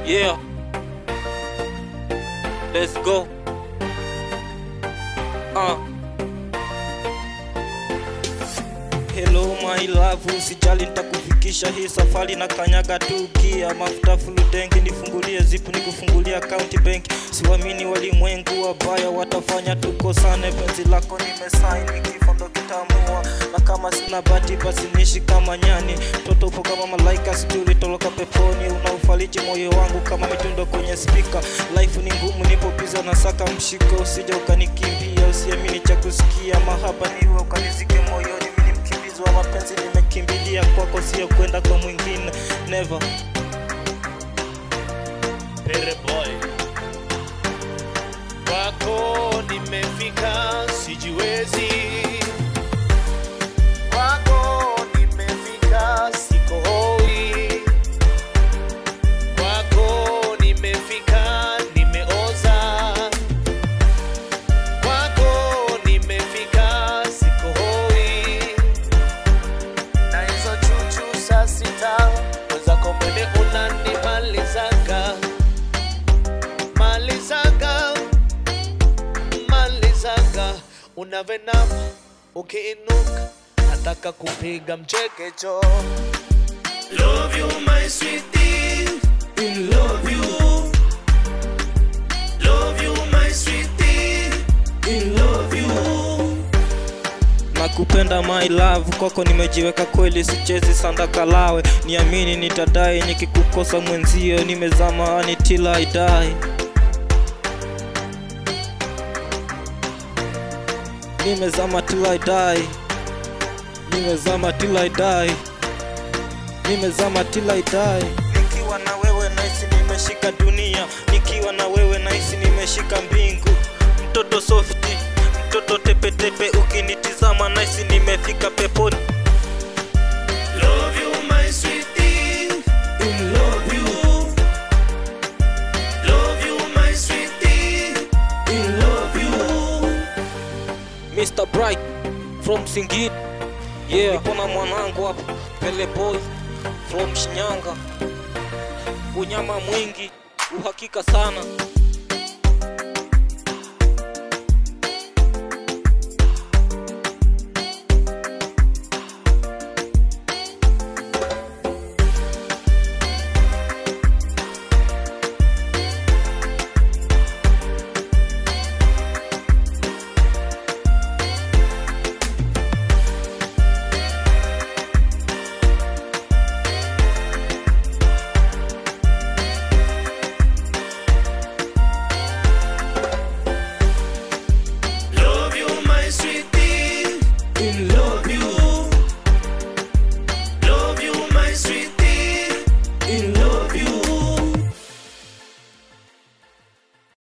Yeah. Let's go. Uh. Hello my love, usijali nitakufikisha hii safari na kanyaga tu gia mafuta full tank, nifungulie zipu nikufungulia account bank. Siwamini walimwengu wabaya, watafanya tukosane. Penzi lako nimesaini, kifo ndo kitamua, na kama sina bahati basi nishi kama nyani. Toto upo kama malaika, sijui ulitoroka peponi, unaufariji moyo wangu kama mitundo kwenye spika. Life ni ngumu, nipo biza na saka mshiko, usije ukanikimbia, usiamini cha kusikia, mahaba niwe ukanizike moyoni mimi ni mkimbizi wa mapenzi, nimekimbilia kwako, sio kwenda kwa mwingine, never. Pere boy kwako nimefika, sijiwezi kwako nimefika, siko hoi kwako nimefika, nimeoza kwako nimefika, siko hoi na hizo chuchu saa sita wezako mbele unanimalizaga malizaga malizaga unavenama ukiinuka nataka kupiga mchekecho love you my sweetie in love you love you my sweetie in love you nakupenda my love, kwako nimejiweka kweli, sichezi sanda kalawe, niamini nitadai, nikikukosa mwenzio nimezama until I die. Nimezama till I die, nimezama till I die, nimezama till I die. Nikiwa na wewe naisi nimeshika dunia, nikiwa na wewe naisi nimeshika mbingu. Mtoto softi, mtoto tepetepe, ukinitizama naisi nimefika peponi. Love you, my sweetie. In love you. Love you, my sweetie. In love you. Mr. Bright from Singid. Yeah, nipo na mwanangu hapa Pele Boy from Shinyanga. Unyama mwingi, uhakika sana.